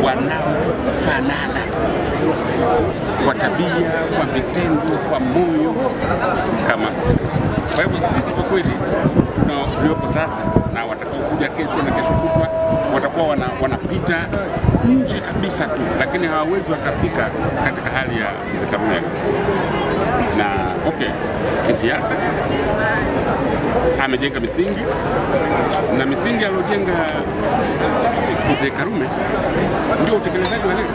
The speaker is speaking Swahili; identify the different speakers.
Speaker 1: wanaofanana kwa tabia, kwa vitendo, kwa moyo kama mzee. Kwa hivyo sisi kwa kweli tuna tuliopo sasa na watakaokuja kesho na kesho kutwa watakuwa wana, wanapita nje kabisa tu, lakini hawawezi wakafika katika hali ya mzee Karume na okay, kisiasa amejenga misingi na misingi aliyojenga mzee Karume ndio utekelezaji wa leo.